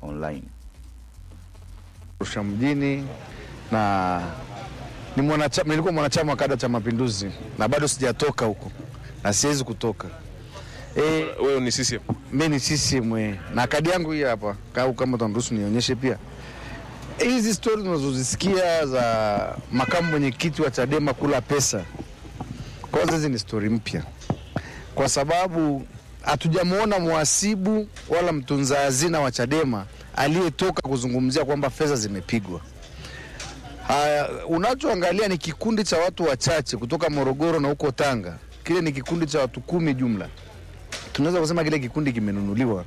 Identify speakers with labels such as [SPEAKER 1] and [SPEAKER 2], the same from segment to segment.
[SPEAKER 1] online.
[SPEAKER 2] Arusha mjini na ni mwanachama, nilikuwa mwanachama wa kada cha Mapinduzi na bado sijatoka huko na siwezi kutoka. E,
[SPEAKER 3] Wewe ni CCM.
[SPEAKER 2] mi ni CCM eh, na kadi yangu hii hapa, au kama utaruhusu nionyeshe pia. Hizi stori tunazozisikia za makamu mwenyekiti wa Chadema kula pesa, kwanza hizi ni stori mpya, kwa sababu hatujamwona mhasibu wala mtunza hazina wa Chadema aliyetoka kuzungumzia kwamba fedha zimepigwa. Haya, unachoangalia ni kikundi cha watu wachache kutoka Morogoro na huko Tanga. Kile ni kikundi cha watu kumi jumla, tunaweza kusema kile kikundi kimenunuliwa,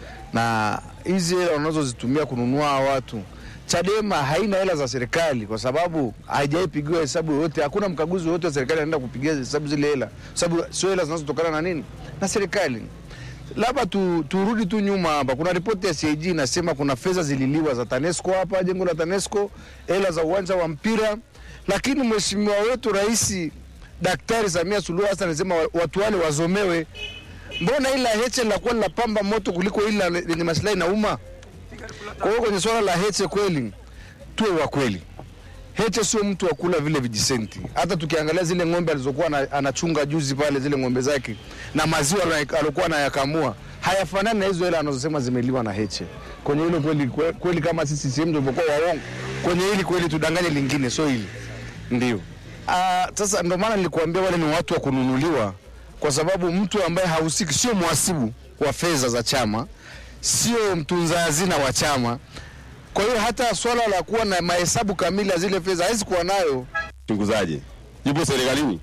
[SPEAKER 2] na hizi hela wanazozitumia kununua hawa watu Chadema haina hela za serikali kwa sababu haijaipigiwa hesabu yoyote. Hakuna mkaguzi yoyote wa serikali anaenda kupigia hesabu zile hela, kwa sababu sio hela zinazotokana na nini, na serikali. Labda tu, turudi tu nyuma hapa. Kuna ripoti ya CAG inasema kuna fedha zililiwa za TANESCO hapa, jengo la TANESCO, hela za uwanja wa mpira, lakini mheshimiwa wetu Rais Daktari Samia Suluhu Hassan anasema wa- watu wale wazomewe. Mbona ila Heche linakuwa linapamba moto kuliko ila lenye maslahi na umma? Kwa hiyo kwenye swala la Heche kweli tuwe wa kweli. Heche sio mtu wa kula vile vijisenti. Hata tukiangalia zile ng'ombe alizokuwa ana- anachunga juzi pale, zile ng'ombe zake na maziwa alo- alikuwa anayakamua hayafanani na hizo hela anazosema zimeliwa na Heche. Kwenye hilo kweli, kwe- kweli kama sisi sehemu tulivyokuwa waongo, kwenye hili kweli tudanganye lingine, sio hili ndio. Ah, Sasa ndio maana nilikuambia wale ni watu wa kununuliwa, kwa sababu mtu ambaye hahusiki, sio mhasibu wa fedha za chama, sio mtunza hazina wa chama. Kwa hiyo hata swala la kuwa na mahesabu kamili ya zile fedha hawezi kuwa nayo.
[SPEAKER 4] mchunguzaji yupo serikalini.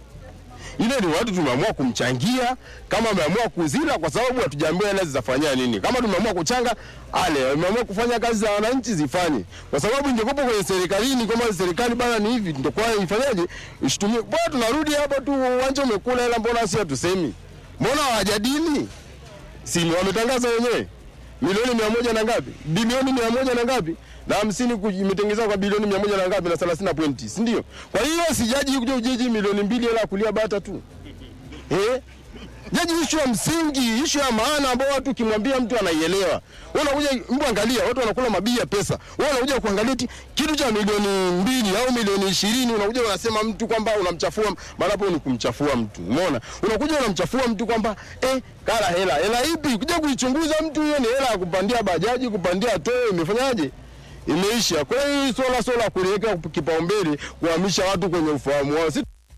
[SPEAKER 4] Ile ni watu tumeamua kumchangia, kama ameamua kuzila, kwa sababu hatujaambiwa hela zitafanyia nini. Kama tumeamua kuchanga ale, ameamua kufanya kazi za wananchi zifanye, kwa sababu ingekuwa kwenye serikalini, kama serikali bana ni hivi, ndio kwa ifanyaje, ishitumie. Bwana, tunarudi hapo tu, uwanja umekula hela, mbona si hatusemi? Mbona hawajadili? Si ni wametangaza wenyewe milioni mia moja na ngapi, bilioni mia moja na ngapi na hamsini ku- imetengenezwa kwa bilioni mia moja na ngapi na thelathini na pointi, si ndio? Kwa hiyo sijaji kuja ujeji milioni mbili hela ya kulia bata tu eh? Jaji ishu ya msingi, ishu ya maana ambao watu ukimwambia mtu anaielewa. Wewe unakuja mtu angalia, watu wanakula mabii ya pesa. Wewe unakuja kuangalia eti kitu cha milioni mbili au milioni ishirini unakuja unasema mtu kwamba unamchafua, maana hapo ni kumchafua mtu. Umeona? Unakuja unamchafua mtu kwamba eh, kala hela. Hela ipi? Kuja kuichunguza mtu hiyo ni hela ya kupandia bajaji, kupandia toyo, imefanyaje? Imeisha. Kwa hiyo hii swala swala kuliweka kipaumbele kuhamisha watu kwenye ufahamu wao. Si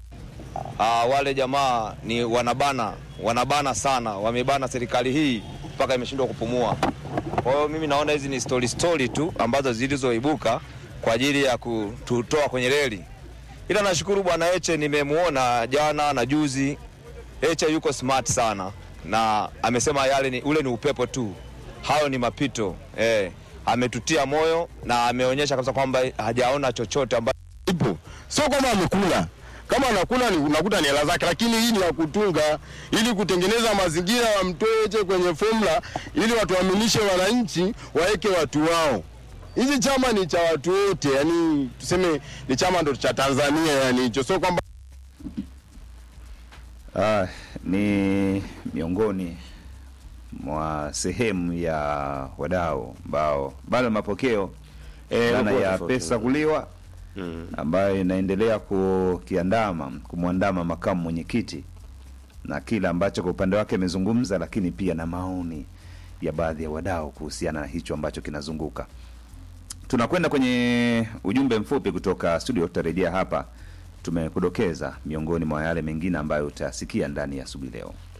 [SPEAKER 5] Ah, wale jamaa ni wanabana, wanabana sana, wamebana serikali hii mpaka imeshindwa kupumua. Kwa hiyo mimi naona hizi ni story story tu ambazo zilizoibuka kwa ajili ya kututoa kwenye reli, ila nashukuru bwana Heche, nimemuona jana na juzi. Heche yuko smart sana na amesema yale ni, ule ni upepo tu, hayo ni mapito eh. Ametutia moyo na ameonyesha kabisa kwamba hajaona chochote ambacho
[SPEAKER 4] ipo, sio kwamba amekula. Kama anakula ni unakuta ni hela zake, lakini hii ni ya kutunga ili kutengeneza mazingira wamtoeje kwenye formula, ili watu waaminishe wananchi waweke watu wao. Hizi chama ni cha watu wote, yani tuseme ni chama ndo cha Tanzania, yani hicho sio kwamba
[SPEAKER 1] Ah, ni miongoni mwa sehemu ya wadau ambao bado mapokeo
[SPEAKER 4] Eh,
[SPEAKER 1] dhana
[SPEAKER 4] upo
[SPEAKER 1] ya
[SPEAKER 4] tofauti.
[SPEAKER 1] pesa kuliwa ambayo inaendelea kukiandama kumwandama makamu mwenyekiti na kile ambacho kwa upande wake amezungumza, lakini pia na maoni ya baadhi ya wadau kuhusiana na hicho ambacho kinazunguka. Tunakwenda kwenye ujumbe mfupi kutoka studio, tutarejea hapa. Tumekudokeza miongoni mwa yale mengine ambayo utasikia ndani ya asubuhi leo.